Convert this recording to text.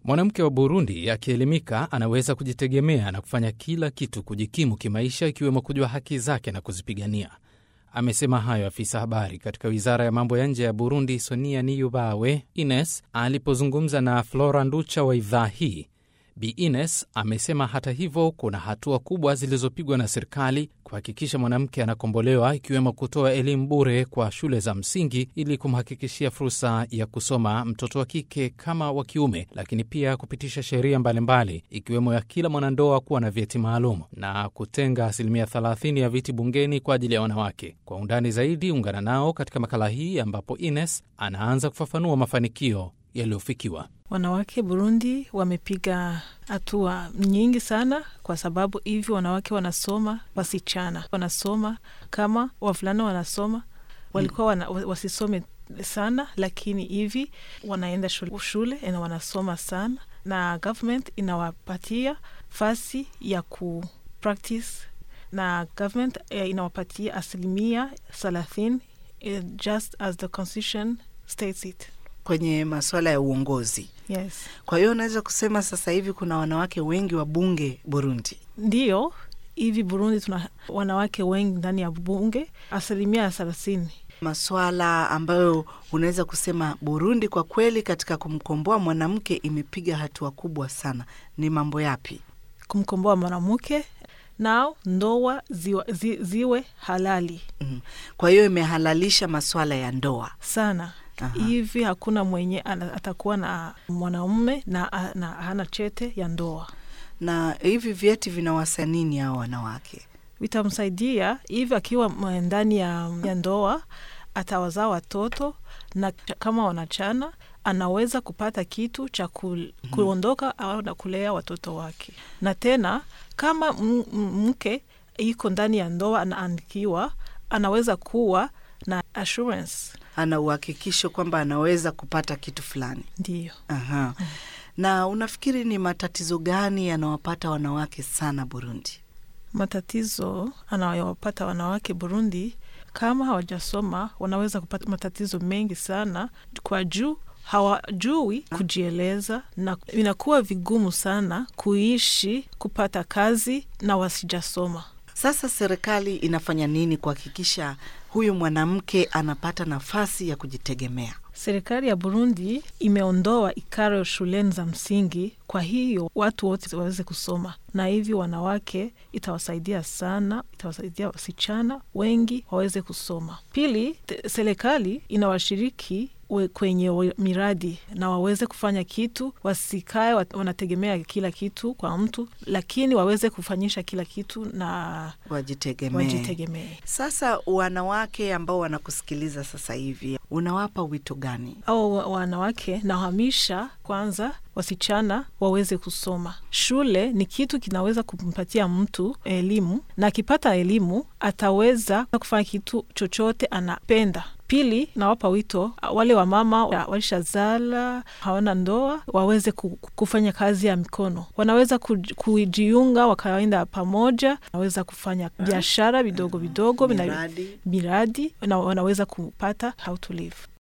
Mwanamke wa Burundi akielimika anaweza kujitegemea na kufanya kila kitu kujikimu kimaisha, ikiwemo kujua haki zake na kuzipigania. Amesema hayo afisa habari katika wizara ya mambo ya nje ya Burundi, Sonia Niyubawe Ines, alipozungumza na Flora Nducha wa idhaa hii. Bi Ines amesema hata hivyo, kuna hatua kubwa zilizopigwa na serikali kuhakikisha mwanamke anakombolewa, ikiwemo kutoa elimu bure kwa shule za msingi ili kumhakikishia fursa ya kusoma mtoto wa kike kama wa kiume, lakini pia kupitisha sheria mbalimbali ikiwemo ya kila mwanandoa kuwa na vyeti maalum na kutenga asilimia 30 ya viti bungeni kwa ajili ya wanawake. Kwa undani zaidi, ungana nao katika makala hii ambapo Ines anaanza kufafanua mafanikio yaliyofikiwa. Wanawake Burundi wamepiga hatua nyingi sana, kwa sababu hivi wanawake wanasoma, wasichana wanasoma kama wavulana wanasoma. Walikuwa wana, wasisome sana, lakini hivi wanaenda shule, shule na wanasoma sana, na government inawapatia fasi ya ku practice, na government inawapatia asilimia thelathini just as the constitution states it kwenye masuala ya uongozi. Yes. Kwa hiyo unaweza kusema sasa hivi kuna wanawake wengi wa bunge Burundi. Ndiyo, hivi Burundi tuna wanawake wengi ndani ya bunge, asilimia thelathini. Maswala ambayo unaweza kusema Burundi kwa kweli katika kumkomboa mwanamke imepiga hatua kubwa sana, ni mambo yapi? Kumkomboa mwanamke nao ndoa ziwa, zi, ziwe halali. Mm. Kwa hiyo imehalalisha maswala ya ndoa sana Aha. Hivi hakuna mwenye atakuwa na mwanaume na, na hana chete ya ndoa. Na hivi vyeti vinawasa nini hao wanawake? Vitamsaidia hivi akiwa ndani ya, ya ndoa atawazaa watoto, na kama wanachana anaweza kupata kitu cha kuondoka au na kulea watoto wake. Na tena kama mke iko ndani ya ndoa anaandikiwa, anaweza kuwa na assurance ana uhakikisho kwamba anaweza kupata kitu fulani. Ndiyo. Aha. Mm. Na unafikiri ni matatizo gani yanawapata wanawake sana Burundi? Matatizo anayowapata wanawake Burundi, kama hawajasoma, wanaweza kupata matatizo mengi sana, kwa juu hawajui kujieleza na inakuwa vigumu sana kuishi, kupata kazi na wasijasoma. Sasa serikali inafanya nini kuhakikisha huyu mwanamke anapata nafasi ya kujitegemea? Serikali ya Burundi imeondoa ikaro shuleni za msingi, kwa hiyo watu wote waweze kusoma, na hivi wanawake itawasaidia sana, itawasaidia wasichana wengi waweze kusoma. Pili, serikali inawashiriki kwenye miradi na waweze kufanya kitu, wasikae wanategemea kila kitu kwa mtu, lakini waweze kufanyisha kila kitu na wajitegemee, wajitegemee. Sasa wanawake ambao wanakusikiliza sasa hivi, unawapa wito gani? Au wanawake nawahamisha kwanza wasichana waweze kusoma. Shule ni kitu kinaweza kumpatia mtu elimu, na akipata elimu ataweza kufanya kitu chochote anapenda. Pili, nawapa wito wale wamama walishazala hawana ndoa waweze kufanya kazi ya mikono, wanaweza kujiunga wakaenda pamoja, wanaweza kufanya biashara vidogo vidogo, miradi, miradi na wanaweza kupata how to live.